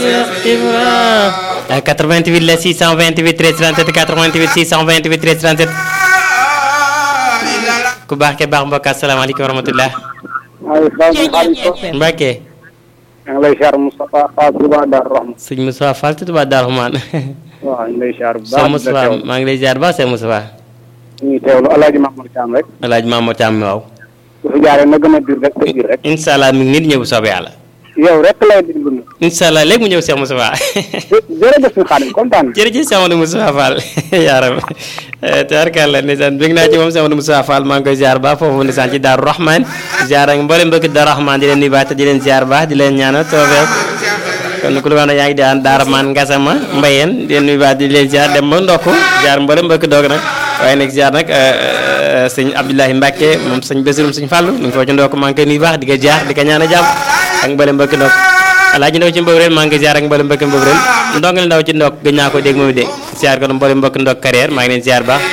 Cheikh Ibra 88 la 628 13 37 88 628 13 37 ku baax ke baax mbokk asalaamaaleykum wa rahmatullah Mbacke maa ngi lay siyaar Moustapha Fall Touba Darou Rahman. sëñ Moustapha Fall Touba Darou Rahman waaw ñu ngi lay siyaar bu baax. sëñ Moustapha maa ngi lay ziar ba sëñ Moustapha ñu ngi teewlu El Hadj Mamadou Thiam rek. El Hadj Mamadou Thiam waaw bu fi jaaree na gën a dir rek te dir rek. incha allah mi ngi nit ñëw bu soobee yàlla yow rek lay déglu nag. incha allah léegi mu ñëw Cheikh Moustapha jërëjëf suñu xaadim kontaan. jërëjëf Cheikh Amadou Moustapha Fall yaaram tabarkàlla ndeysaan bég naa ci moom Cheikh Amadou Moustapha Fall maa ngi koy ziar baax foofu ndeysaan ci Daaru Rahman ziar ak mboolem mbokki Daaru Rahman di leen nuyu baax te di leen ziar baax di leen ñaanal tawfeex kon ku lu wax ne yaa ngi daan Daaru Rahman Ngasama Mbayeen di leen nuyu baax di leen ziar dem ba ndokk ziar mboolem mbokki doog nag waaye nag ziar nag sëñ Abdoulahi Mbacke moom sëñ Basirum sëñ Fallu ñu ngi foo ci ndokk maa ngi koy nuyu baax di ko ziar di ko ñaan a jàmm ak mboolem mbokki ndokk alaaji ndaw ci mbëbreel maa ngi ziar ak mboolem mbokki mbëbreel ndongal ndaw ci ndokk gëj naa ko dégg moom dégg ziar ko mboolem mbokki ndokk carrière maa ngi leen ziar baax